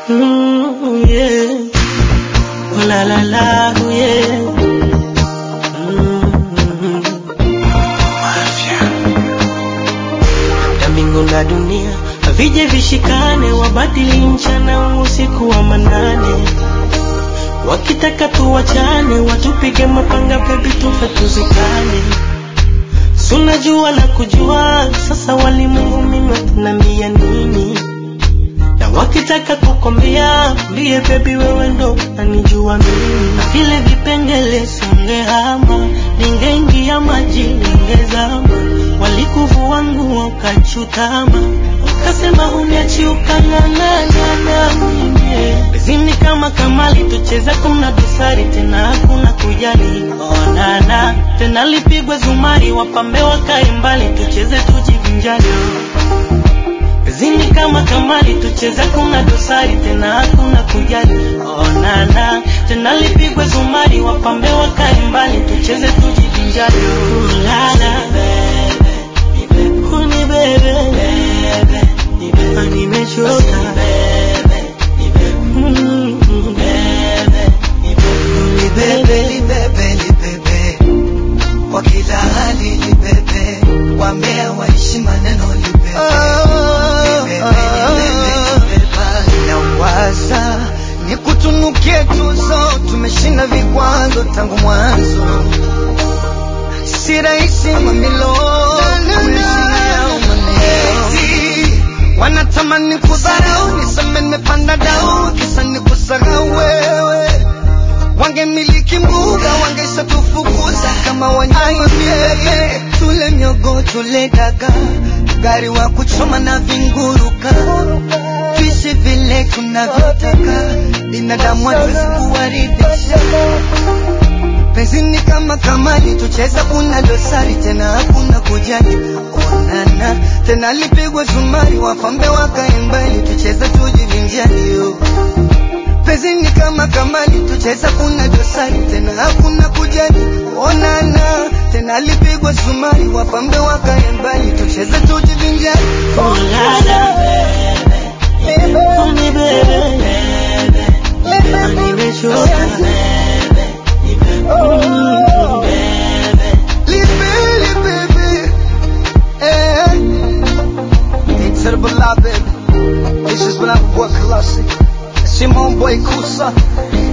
Mm, yeah. Oh, la la la, oh, yeah. Mm. Na mbingu na dunia vije vishikane, wabadili mchana usiku wa manane, wakitaka tuwachane, watupige mapanga, bebi tufe tuzikane. Sunajua na kujua sasa, walimwengu mimi watanambia nini? na wakitaka kukwambia mbie bebi, wewe ndo unanijua mimi, na vile vipengele songehama, ningeingia maji ningezama, walikuvua nguo ukachutama, ukasema huniachi ukang'ang'ana na mimi bezini kama kamali, tucheza kuna dosari tena hakuna kujali, onana tena lipigwe zumari, wapambe wakae mbali, tucheze tujivinjari Zini kama kamali tucheza kuna dosari tena hakuna kujali onana tena lipigwe zumari wapambe wakae mbali tucheze tujivinjari ulala uni bebe Ah, nimechoka Mm, uni bebe libebe libebe kwa kila hali libebe wambea waishi maneno libebe Libebe, libebe, libebe. nawaza ni kutunukie tuzo tumeshinda vikwazo tangu mwanzo si rahisi mamilo kuheshimia maneno wanatamani kudharau niseme nimepanda dau kisa ni kusahau wewe wangemiliki mbuga wangesha tufukuza kama wanyama vile tule miogo tule daga gari wa kuchoma na vinguruka tuishi vile tunavyotaka binadamu hatuwezi kuwaridhisha penzi ni kama kamali tucheza kuna dosari tena hakuna kujali onana tena lipigwe zumari wafambe wakae mbali tucheza tujivinjali yo penzi ni kama kamali tucheza kuna dosari tena hakuna kujali onana tena lipigwe zumari wafambe wakae mbali tucheze tujivinjali ulala uni bebe Ah, nimechoka Mm. Libeli baby eh Incredible love baby This is when I work classic Simon Boy Kusa